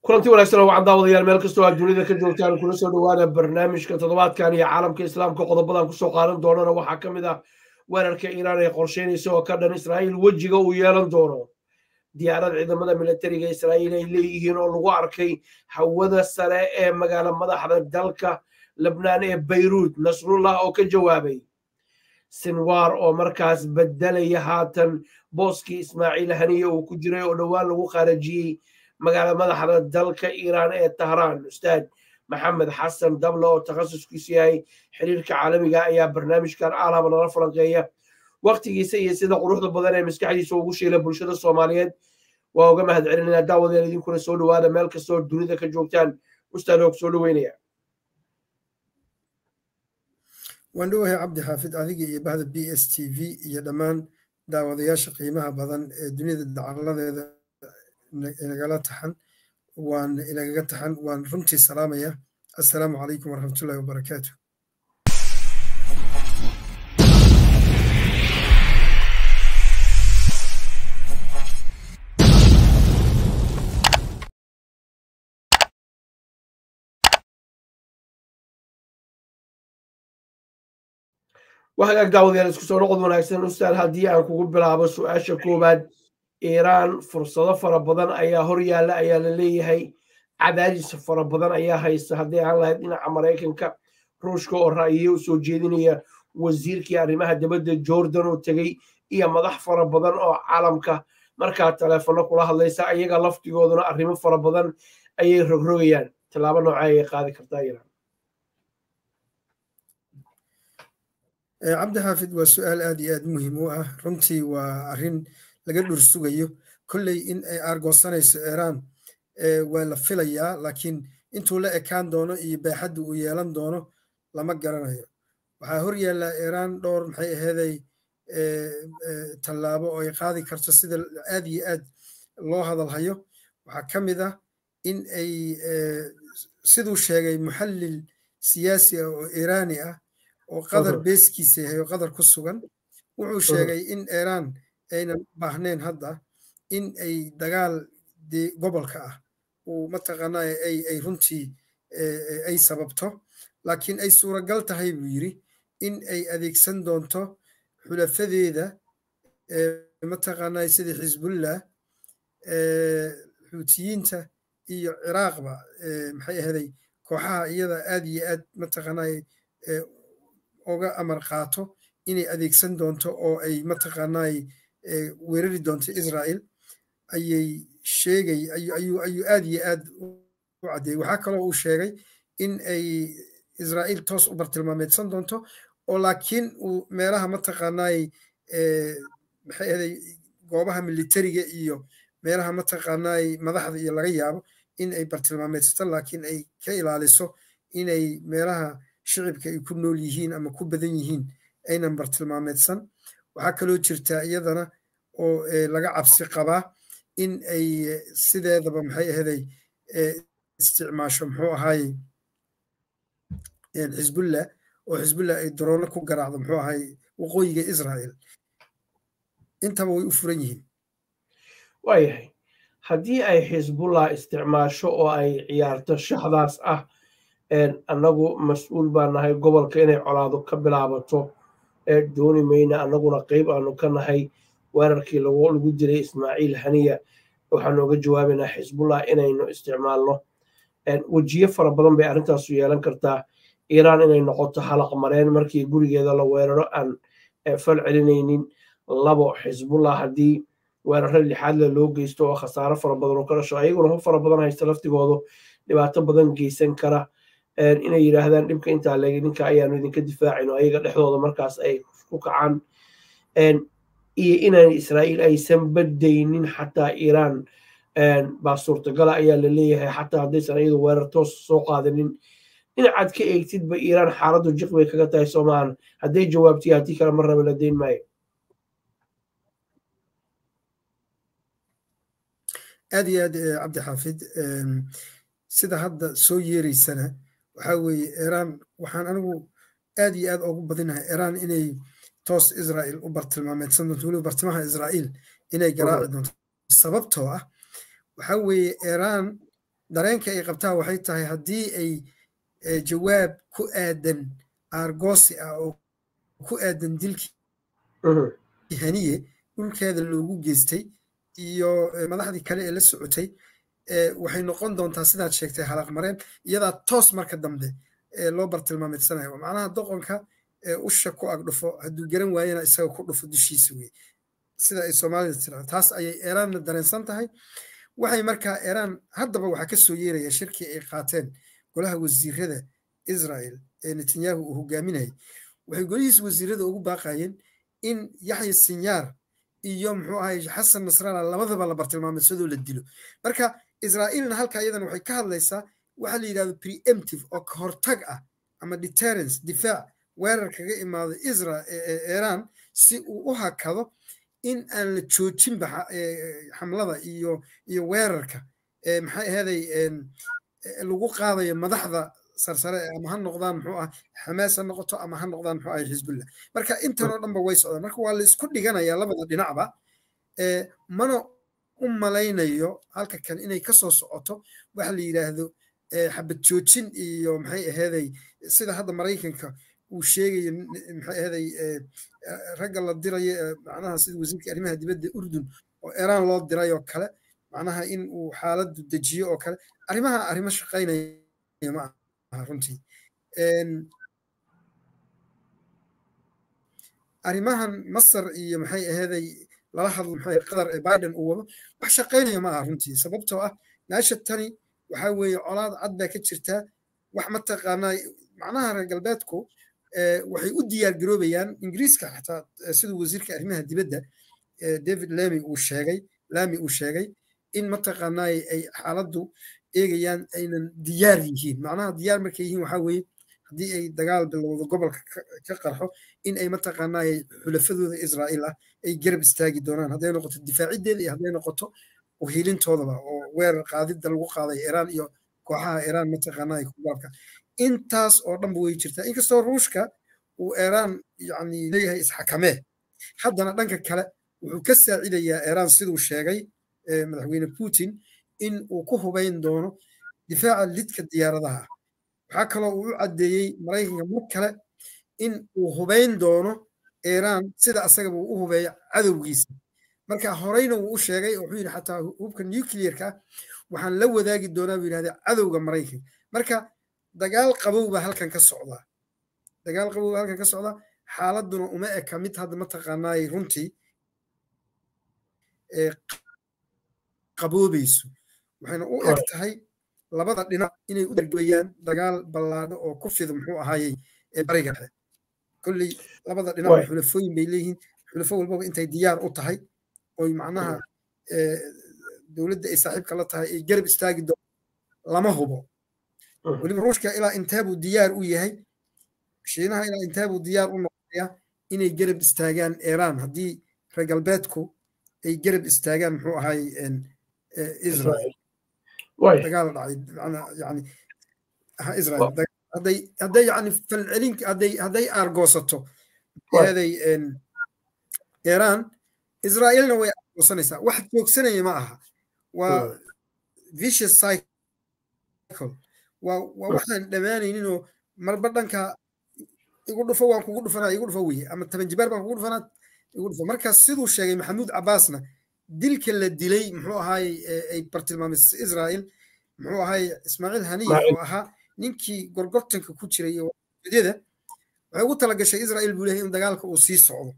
kulanti wanaagsan oo wacan daawadayaal meel kastoo aad dunida ka joogtaan kula soo dhowaada barnaamijka toddobaadkan iyo caalamka islaamka qodobadan kusoo qaadan doonana waxaa ka mid ah weerarka iiraan ay qorsheynaysa oo ka dhan israa'iil wejiga uu yeelan doono diyaarad ciidamada militariga israa'iil ay leeyihiin oo lagu arkay hawada sare ee magaala madaxda dalka lebnaan ee bayruud nasrullah oo ka jawaabay sinwar oo markaas bedelaya haatan booskii ismaaciil haniye uu ku jiray oo dhowaan lagu khaarajiyey magaala madaxda dalka iiraan ee tahraan ustaad maxamed xasan dable oo takhasuskiisu yahay xiriirka caalamiga ayaa barnaamijkan aalaba nala falanqeeya waktigiisa iyo sida quruxda badan ee maskaxdiisa ugu shiila bulshada soomaaliyeed waa uga mahad celinayna daawadeen idinkuna soo dhowaada meel kastoo dunida ka joogtaan ustaad oo ku soo dhoweynaya waan dhowahay cabdi xaafid adiga iyo bahda b s t v iyo dhammaan daawadayaasha qiimaha badan ee dunida dacaladeeda inagala taxan waan inagaga taxan waan runtii salaamaya assalaamu calaykum waraxmatullahi wabarakaatu waxagaag daawadayaal isku soo noqod wanaagsan ustaad haddii aan kugu bilaabo su-aasha koowaad iiraan fursado fara badan ayaa hor yaalla ayaa la leeyahay cadaadis fara badan ayaa haysta haddii aan lahayd dhinaca maraykanka ruushka oo ra'yiyo usoo jeedinaya wasiirkii arrimaha dibadda jordan oo tegey iyo madax fara badan oo caalamka markaa taleefono kula hadlaysa ayaga laftigooduna arrimo fara badan ayay rogrogayaan tallaabo nooca ayay qaadi kartaa iiraan cabdi xaafid waa su-aal aad iyo aad muhiim u ah runtii waa arrin laga dhur sugayo kolley in ay aargoosanayso iiraan waa la filayaa laakiin intuu la ekaan doono iyo baaxadda uu yeelan doono lama garanayo waxaa hor yaallaa iiraan dhowr maxay aheeday tallaabo oo ay qaadi karto sida aad iyo aad loo hadalhayo waxaa ka mid ah in ay siduu sheegay muxallil siyaasi ah oo iiraani ah oo qadar beeskiisa yahay oo qadar ku sugan wuxuu sheegay in iiraan aynan baahnayn hadda in ay dagaal gobolka ah uu mataqaanaa ay runtii ay sababto laakiin ay suuragal tahay buu yidri in ay adeegsan doonto xulafadeeda mataqaanaa sida xisbullah xuutiyiinta iyo ciraaqba maxay ahaday kooxaha iyada aad iyo aad mataqaanaa oga amar qaato inay adeegsan doonto oo ay mataqaanaa weerari doonto israel ayay sheegay ayuu aad iyo aad u caddeeyey waxaa kaloo uu sheegay in ay israa'iil toos u bartilmaameedsan doonto oo laakiin uu meelaha mataqaanaay maxay ahaday goobaha militariga iyo meelaha mataqaanaay madaxda iyo laga yaabo in ay bartilmaameedsato laakiin ay ka ilaaliso inay meelaha shicibka ay ku nool yihiin ama ku badan yihiin aynan bartilmaameedsan waxaa kaloo jirtaa iyadana oo laga cabsi qabaa in ay sideedaba maxay ahaday isticmaasho muxuu ahaaye xisbullah oo xisbullah ay daroono ku garaacdo muxuu ahaaye waqooyiga israel intaba way u furan yihiin waayahay haddii ay xisbullah isticmaasho oo ay ciyaarto shaxdaas ah annagu mas-uul baa nahay gobolka inay colaado ka bilaabato dooni mayna annaguna qeyb aanu ka nahay weerarkii lagu dilay ismaaciil haniya waxaanu oga jawaabaynaa xisbullah inaynu isticmaalno wejiyo fara badan bay arrintaasu yeelan kartaa iiraan inay noqoto halaq mareen markii gurigeeda la weeraro aan fal celinaynin labo xisbullah haddii weeraro lixaadle loo geysto oo khasaaro fara badan oo ka dhasho ayaguna hub fara badan haysta laftigoodu dhibaato badan geysan kara inay yidhaahdaan dhibka intaa leegi ninka ayaanu idinka difaacin oo ayaga dhexdooda markaas ay ku kacaan iyo inaan israa'iil aysan badaynin xataa iiraan baa suurtagala ayaa la leeyahay xataa haddaysan iyadu weerar toos soo qaadanin dhinacaad ka eegtidba iiraan xaaladdu jiq bay kaga tahay soomahan hadday jawaabtiyo haddii kale mar raba la dayn maayo aad iyo aad cabdi xaafid sida hadda soo yeereysana waxaa weeye iiraan waxaan anigu aad iyo aad ugu badinahay iiraan inay toos israel u bartilmaameedsan doonto weliba bartimaha israa'iil inay garaaci doonto sababtoo ah waxaa weeye iiraan dareenka ay qabtaa waxay tahay haddii ay jawaab ku aadan aargoosi ah oo ku aadan dilkii haniye dhulkeeda loogu geystay iyo madaxdii kale ee la socotay waxay noqon doontaa sidaad sheegtay halaq mareen iyadaa toos marka dambe loo bartilmaameedsanayo macnaha doqonka usha ku ag dhufo hadduu garan waayena isaga ku dhufo dushiisa wey sida ay soomaalida tiraa taas ayay eraanna dareensan tahay waxay markaa eraan haddaba waxaa ka soo yeeraya shirkii ay qaateen golaha wasiirada israel ee netanyahu uu hogaaminayay waxay golihiisa wasiirada ugu baaqayeen in yaxya sinyaar iyo muxuu ahay xasan nasralla labadaba la bartilmaameedsadoo la dilo marka israa'iilna halka iyadan waxay ka hadlaysaa waxaa la yidhahdo preemptive oo ka hortag ah ama deterrence difaac weerar kaga imaado isra iran si uu u hakado in aan la joojinba xamlada iyo iyo weerarka maxay ahaday lagu qaadayo madaxda sarsare ama ha noqdaan muxuu ah xamaas ha noqoto ama ha noqdaan muxuu ah xisbullah marka intan oo dhanba way socdaan marka waa la isku dhiganayaa labada dhinacba mana u malaynayo halka kan inay kasoo socoto waxa la yidhaahdo xabad joojin iyo maxay aheeday sida hadda maraykanka uu sheegayo maxay aheeday ragga la dirayo macnaha sida wasiirka arrimaha dibadda urdun oo iran loo diray oo kale macnaha in uu xaaladdu dejiyo oo kale arrimaha arrimo shaqaynaya ma aha runtii arrimahan masar iyo maxay aheeday lala hadlo maxay qatar ee biden uu wado wax shaqaynaya ma aha runtii sababtoo ah meesha tani waxaa weeye colaad cad baa ka jirtaa wax mataqaanaa macnaha reer galbeedku waxay u diyaar garoobayaan ingiriiska xataa siduu wasiirka arrimaha dibadda david lamy uu sheegay lamy uu sheegay in mataqaanaa ay xaaladdu eegayaan aynan diyaar yihiin macnaha diyaar markay yihiin waxaa weeye haddii ay dagaal bilowdo gobolka ka qarxo in ay mataqaanaa xulafadooda israa'iil ah ay garab istaagi doonaan hadday noqoto difaaciddeeda iyo hadday noqoto uhiilintoodaba oo weerar qaadidda lagu qaaday iiraan iyo kooxaha iiraan mataqaanaa kugalka intaas oo dhanba way jirtaa inkastoo ruushka uu iiraan yani leeyahay isxakamee haddana dhanka kale wuxuu ka saacidayaa iiraan siduu sheegay madaxweyne putin in uu ku hubayn doono difaaca lidka diyaaradaha waxaa kaloo uu u caddeeyey maraykanka mar kale in uu hubayn doono iiraan sida asagaba uu u hubeeyo cadowgiisa marka horeyna wuu u sheegay wuxuu yidhi xataa hubka nuclearka ah waxaan la wadaagi doonaa buu yidhahda cadowga maraykanka marka dagaal qabow baa halkan ka socdaa dagaal qabow baa halkan ka socdaa xaaladuna uma eka mid hadda mataqaanaay runtii qaboobayso waxayna u eg tahay labada dhinac inay u dargabayaan dagaal ballaadho oo ku fida muxuu ahaayey bariga dhexe kolley labada dhinac xulafooyin bay leeyihiin xulafo walbaba intay diyaar u tahay oy macnaha dowladda ay saaxiibka la tahay ay garab istaagi doon lama hubo weliba ruushka ilaa inteebuu diyaar u yahay shiinaha ilaa inteebuu diyaar u noqonaya inay garab istaagaan iiraan haddii reer galbeedku ay garab istaagaan muxuu ahay israel dagaal dhacay yani israel hadday hadday yani falcelin hadday hadday aargoosato eeday iiraan israa'iilna way aargoosanaysaa wax joogsanaya ma aha waa vicious cycle waa waa waxaan dhammaanayninoo marba dhanka igu dhufo waan kugu dhufanaa igu dhufo weye ama taban jibaar baan kugu dhufanaa igu dhufo markaas siduu sheegay maxamuud cabbaasna dilka la dilay muxuu ahaayey ay bartilmaamaysa israa'iil muxuu ahaayey ismaaciil haniya oo ahaa ninkii gorgortanka ku jiray iyo wadyada waxay ugu tala gashay israa'iil buu leeyahay in dagaalka uu sii socdo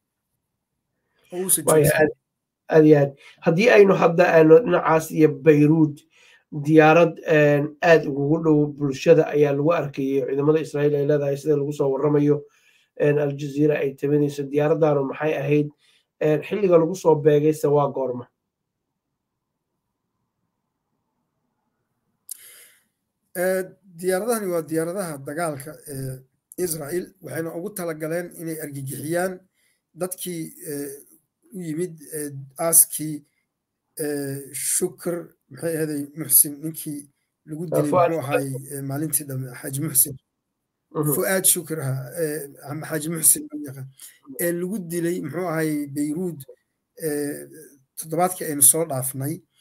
aad iyo aad haddii aynu hadda aano dhinacaas iyo bayruud diyaarad aad ugugu dhow bulshada ayaa lagu arkayay ciidamada israa'iil ay leedahay sida lagu soo warramayo aljaziira ay tabanayso diyaaraddaanu maxay ahayd xilliga lagu soo beegayse waa goorma diyaaradahani waa diyaaradaha dagaalka ee israa'iil waxayna ugu talagaleen inay argagixiyaan dadkii u yimid aaskii shukr maxay ahaday muxsin ninkii lagu dilay muxuu ahaay maalintii dhame xaaji muxsin fu'aad shukr aha xaaji muxsin loo yaqaan ee lagu dilay muxuu ahaay beyruud toddobaadkii aynu soo dhaafnay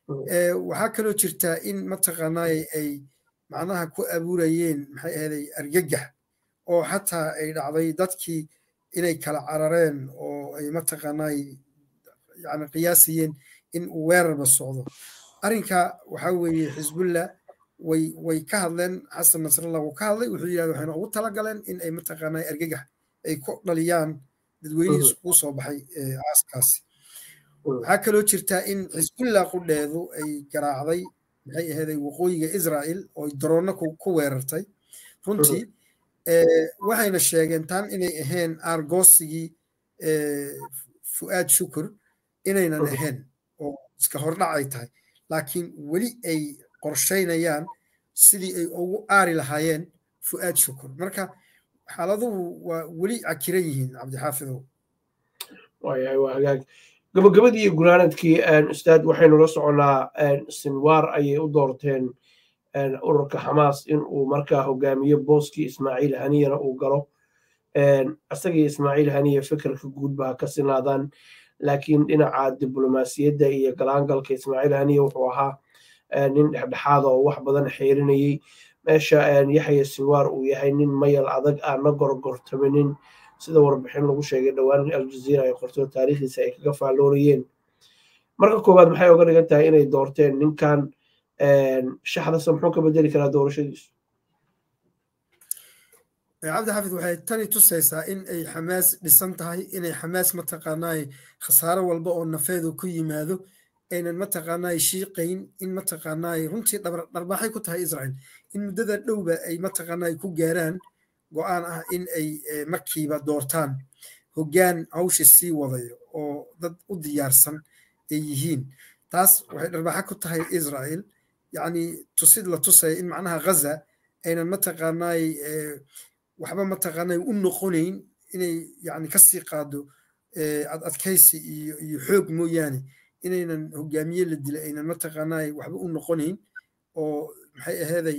waxaa kaloo jirtaa in mataqaanaaye ay macnaha ku abuurayeen maxay ahaday argagax oo xataa ay dhacday dadkii inay kala carareen oo ay mataqaanaaye yani qiyaasayeen in uu weerarba socdo arrinka waxaa weeye xisbullah way way ka hadleen xasan nasrallah wuu ka hadlay wuxuu yidhahda waxayna ugu talagaleen in ay mataqaanaaye argagax ay ku dhaliyaan dadweynihii iskugu soo baxay aaskaasi waxaa kaloo jirtaa in xisbullah qudheedu ay garaacday maxay aheeday waqooyiga israa'il oo daroonna ku weerartay runtii waxayna sheegeen tan inay ahayn aargoosigii fu'aad shukur inaynan ahayn oo iska hordhac ay tahay laakiin weli ay qorshaynayaan sidii ay ugu aari lahaayeen fu'aad shukur marka xaaladuhu waa weli cakiran yihiin cabdixaafidow waayahay waa hagaag gabagabadii iyo gunaanadkii ustaad waxaynu la soconnaa sinwaar ayay u doorteen ururka xamaas in uu markaa hogaamiyo booskii ismaaciil haniyana uu galo isagii ismaaciil haniya fikirka guudba ha ka sinaadaan laakiin dhinaca diblomaasiyadda iyo galaangalka ismaaciil haniya wuxuu ahaa nin dhexdhexaada oo wax badan xeerinayey meesha yaxya sinwaar uu yahay nin mayal adag aana gorgortaminin sida warbixin lagu sheegay dhowaan aljaziira ay qorto taariikhdiisa ay kaga faalloonayeen marka koowaad maxay oga dhigan tahay inay doorteen ninkan shaxdasa muxuu ka bedeli karaa doorashadiisu cabdi xafid waxay tani tusaysaa in ay xamaas dhisan tahay inay xamaas mataqaanaay khasaaro walba oo nafeedu ku yimaado aynan mataqaanaay shiiqayn in mataqaanaay runtii dharbaaxay ku tahay israel in muddada dhowba ay mataqaanaay ku gaaraan go-aan ah in ay markiiba doortaan hoggaan hawsha sii wadayo oo dad u diyaarsan ay yihiin taas waxay dharbaaxa ku tahay israel yacni tusid la tusaya in macnaha ghaza aynan mataqaanaay waxba mataqaanay u noqonayn inay yani kasii qaado adadkaysi iyo iyo xoog mooyaane inaynan hogaamiye la dila aynan mataqaanay waxba u noqonayn oo maxay aheeday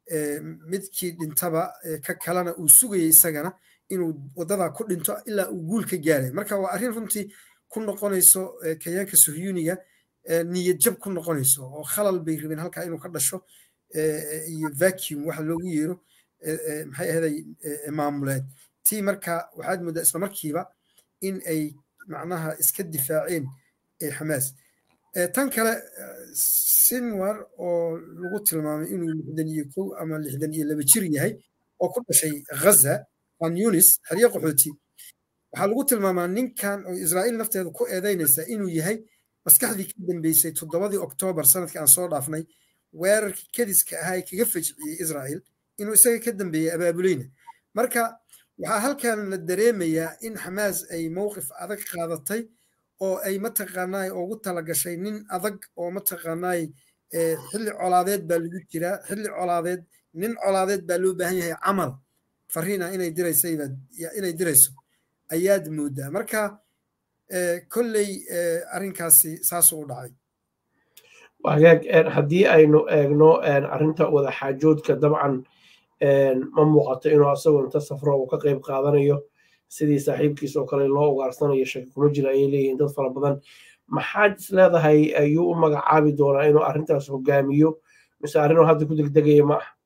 midkii dhintaba ka kalena uu sugayay isagana inuu waddadaa ku dhinto ilaa uu guul ka gaaray marka waa arrin runtii ku noqonayso kayaanka suhyuniga niyad jab ku noqonayso oo khalal bay rabeen halkaa inuu ka dhasho iyo vacuum waxa loogu yeero maxay ahaday maamuleed tii marka waxaad moodaa isla markiiba in ay macnaha iska difaaceen xamaas tan kale sinwar oo lagu tilmaamay inuu lixdan iyo kow ama lixdan iyo laba jir yahay oo ku dhashay ghaza an yunis xeryo qaxooti waxaa lagu tilmaamaa ninkan oo israa'iil nafteeda ku eedaynaysa inuu yahay maskaxdii ka dambeysay toddobadii oktoobar sanadkii aan soo dhaafnay weerarkii kadiska ahaa ee kaga fajiciyey israa'iil inuu isaga ka dambeeyey abaabuleyna marka waxaa halkan la dareemayaa in xamaas ay mowqif adag qaadatay oo ay mataqaanaay ugu talagashay nin adag oo mataqaanaay xilli colaadeed baa lagu jiraa xilli colaadeed nin colaadeed baa loo baahan yahay camal fariin ah inay diraysaybaa inay dirayso ayaad moodaa marka kolley arrinkaasi saasuu u dhacay hagaag haddii aynu eegno arrinta wada xaajoodka dabcan ma muuqato inuu asagoo inta safro uu ka qayb qaadanayo sidii saaxiibkiis oo kale loo ugaarsanayo shaki kuma jira ayay leeyihiin dad fara badan maxaad is leedahay ayuu u magacaabi doonaa inuu arrintaas hogaamiyo mise arrinuu hadda ku degdegaya ma ah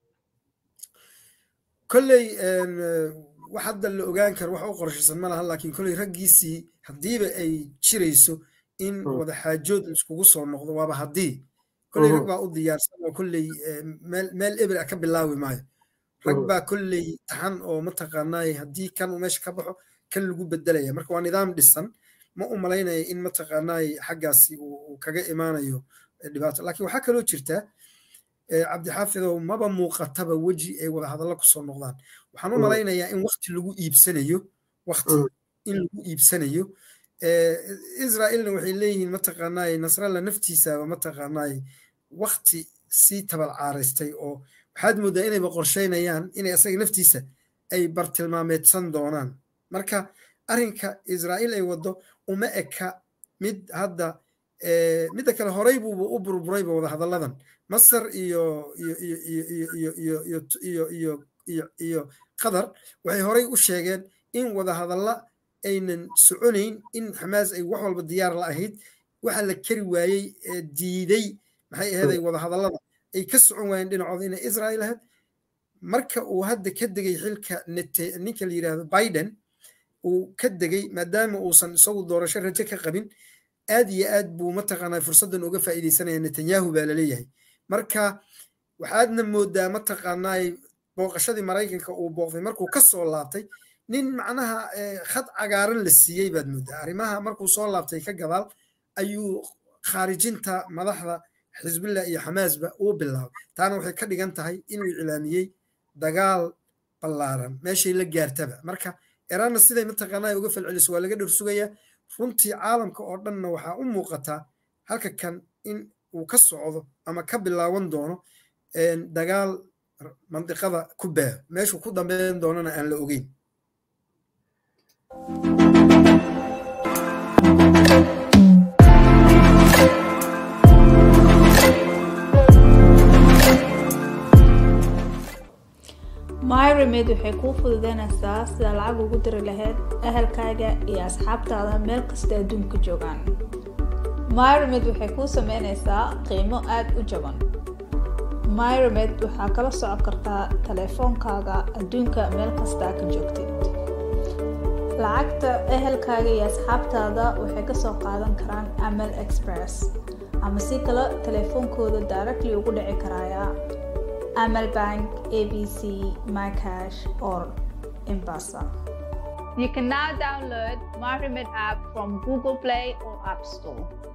kolley wax hadda la ogaan karo wax u qorshaysan ma laha laakiin kolley raggiisii haddiiba ay jirayso in wada xaajood iskugu soo noqdo waaba haddii kolley rag baa u diyaarsan oo kolley meel eber ah ka bilaawi maayo rag baa kolley taxan oo mataqaanaay haddii kan uu meesha ka baxo kan lagu bedelaya marka waa nidaam dhisan ma u malaynaya in mataqaanaay xaggaasi uu kaga imaanayo dhibaato laakiin waxaa kaloo jirta cabdixaafidow maba muuqataba weji ay wada hadallo kusoo noqdaan waxaan u malaynayaa in wakti lagu iibsanayo wakti in lagu iibsanayo israa'iilna waxay leeyihiin mataqaanaay nasralla naftiisaba mataqaanaay wakti sii tabal caaraystay oo waxaad moodaa inayba qorshaynayaan inay asaga naftiisa ay bartilmaameedsan doonaan marka arrinka israa'iil ay waddo uma eka mid hadda midda kale horey buuba u burburayba wada hadalladan masar iyo iyo iyo iyo iyo iyo iyo iyo iyo iyo iyo qatar waxay horey u sheegeen in wada hadalla aynan soconayn in xamaas ay wax walba diyaar la ahayd waxa la keri waayey ee diiday maxay aheeday wadahadallada ay ka socon waayeen dhinacooda inay israel ahayd marka uu hadda ka degay xilka ninka la yidhahdo biden uu ka degay maadaama uusan isagu doorasho rajo ka qabin aad iyo aad buu mataqaanaa fursaddan uga faa'iidaysanaya netanyahu baa laleeyahay marka waxaadna moodaa mataqaanaa booqashadii maraykanka uu booqday markuu ka soo laabtay nin macnaha khad cagaaran la siiyey baad moodaa arrimaha markuu soo laabtay ka gadaal ayuu khaarijinta madaxda xisbillah iyo xamaasba uu bilaabay taana waxay ka dhigan tahay inuu iclaamiyey dagaal ballaaran meeshay la gaartaba marka eraanna siday mataqaanaa uga falceliso waa laga dhor sugayaa runtii caalamka oo dhanna waxaa u muuqataa halka kan in uu ka socdo ama ka bilaaban doono dagaal mandiqada ku baaho meeshuu ku dambeyn doonana aan la ogeyn myremed waxay kuu fududeynaysaa sida lacag ugu diri lahayd ahalkaaga iyo asxaabtaada meel kasta adduunka joogaan myremed waxay kuu sameynaysaa qiimo aad u jaban myremed waxaa kala socon kartaa taleefoonkaaga adduunka meel kastaa ka joogtid lacagta ehelkaaga iyo asxaabtaada waxay kasoo qaadan karaan amal express ama si kale taleefoonkooda directly ugu dhici karaya amal bank abc mycash or embasa you can now download myremed app from google play or app store